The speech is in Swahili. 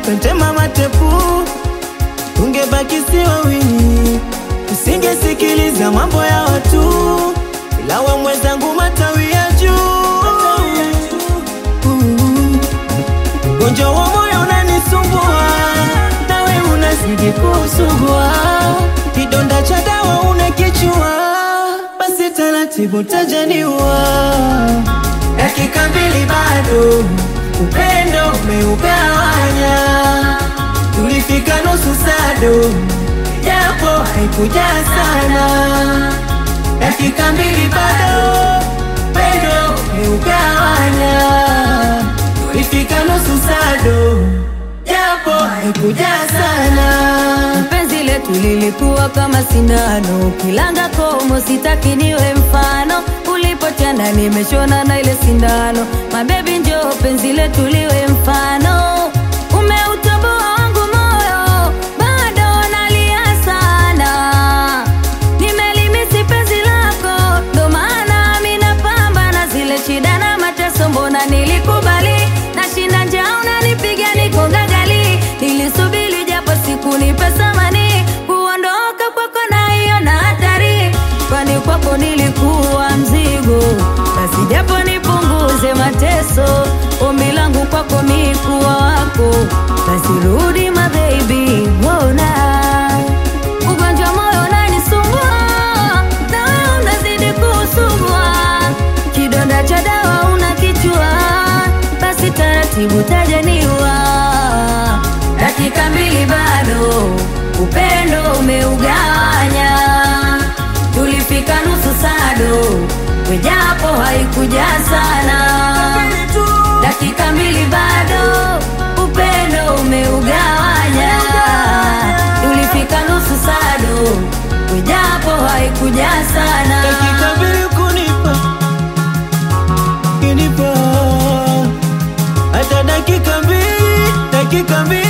ukatema matepu, tungebaki si wawili, usingesikiliza mambo ya watu, ila we mwenzangu matawi ya juu. Ugonjwa wa moyo unanisumbua, nawe unazidi kusumbua, kidonda cha dawa unakichua, basi taratibu tajaniwa. Dakika mbili bado, upendo umeugawanya, tulifika nusu sado, japo haikuja sana. Dakika mbili bado, upendo umeugawanya, tulifika nusu sado, japo haikuja sana. Penzi letu lilikuwa kama sindano, kilanga komo, sitaki niwe mfano. Ulipotenda nimeshona na ile sindano, mabebi njoo penzi letu liwe mfano. Umeutoboa wangu moyo, bado nalia sana. Nimelimisi penzi lako, ndo maana mi napambana zile shida na mateso, mbona nilikubali nashinda njaa, unanipiga niko gagali. Nilisubiri japo siku nipe samani, kuondoka kwako naiona hatari, kwani kwako nilikuwa mzigo, basi japo nipunguze mateso. Ombi langu kwako mi kuwa wako, basi rudi my baby, wona ugonjwa moyo unanisumbua, na wewe unazidi kusumbua, kidonda cha dawa unakichua, basi taratibu tajaniwa. Dakika mbili bado, upendo umeugawanya, tulifika nusu sado, wejapo haikuja sana. Dakika mbili bado, upendo umeugawanya, tulifika nusu sado, wejapo haikuja sana. Dakika mbili kunipa kinipa hata dakika mbili dakika mbili